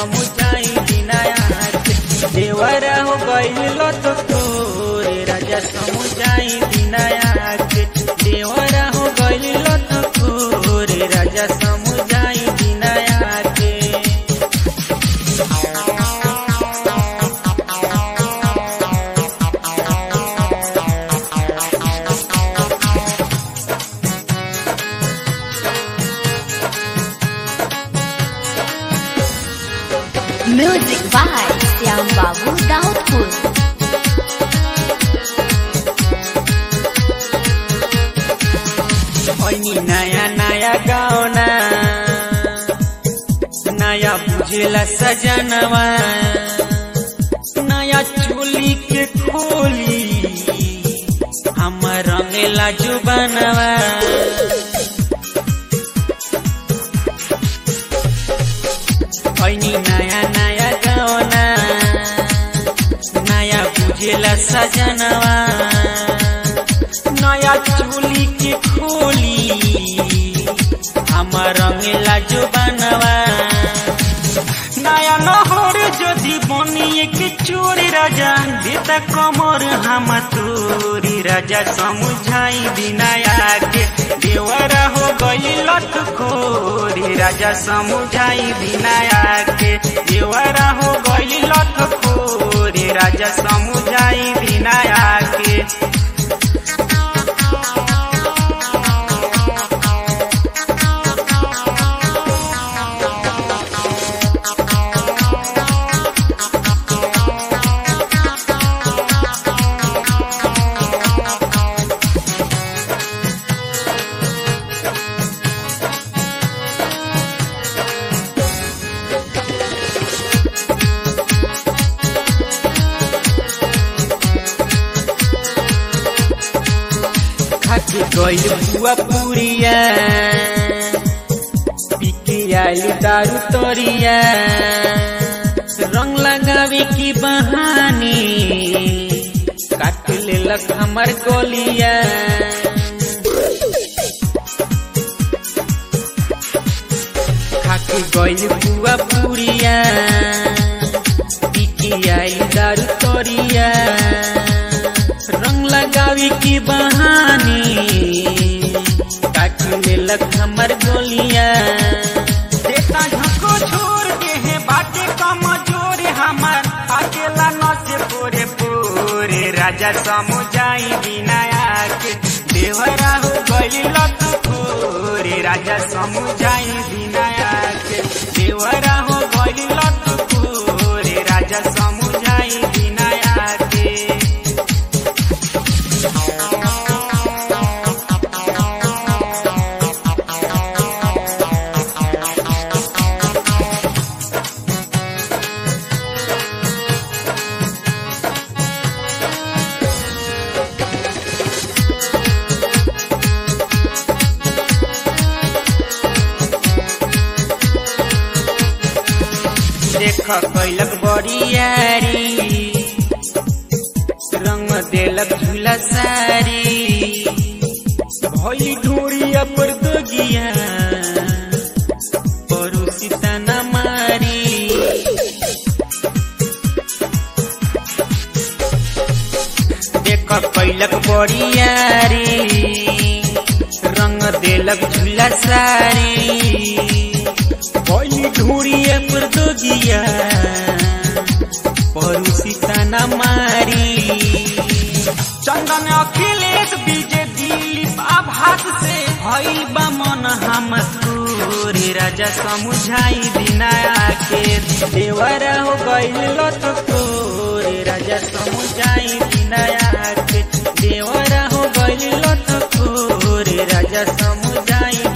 समुझाई बिनाया के देवरा हो गइल तो तोरे राजा समुझाई बिनाया के देवरा हो गइल तो तोरे राजा समुझाई बिनाया के Music by Syam Babu Daudpur. ऐनी नया नया गाउना नया बुझेला सजनवा नया चोली के खोली हम रंगेला जुबनवा ऐनी नया नया गाउना नया बुझेला सजनवा नया चोली के खोली আমার রঙেলা জোবানवा নয়া নহর যদি বনিয়ে के चोरी राजा देता कमर हम तोरी राजा समुझाई बिनाया के देवरा हो गई लत खोरी राजा समुझाई बिनाया के देवरा हो गई लत खोरी राजा समुझाई बिनाया के खाके गइल बुआ पुरिया पीके आइल दारू तरिया रंग लगावे की बहानी काट लेलक हमर गोलिया खाके गइल बुआ पुरिया पीके आइल दारू तरिया रंग लगावी की बहानी काटी लेलक हमर गोलिया देता झको छोड़ के है बाटे कमजोर हमर अकेला न से पूरे पूरे राजा समुझाई बिनाया के देवरा हो गइल लत खोरे राजा समुझाई बिनाया के देवरा हो गइल लत खोरे राजा समुझाई बिनाया के देख कैलक बड़ियारी रंग देलक झूला सारी भई ढोरिया पर दगिया पड़ोसी तना मारी देख कैलक बड़ियारी रंग देलक झूला सारी भई ढोरिया पर दगिया पड़ोसी तना मारी चंदन अखिलेश विजय दिलीप आभास से भइल बा मन हम तोरे राजा समुझाई बिनाया के देवरा हो गइल लत तोरे राजा समुझाई बिनाया के देवरा हो गइल लत तोरे राजा समुझाई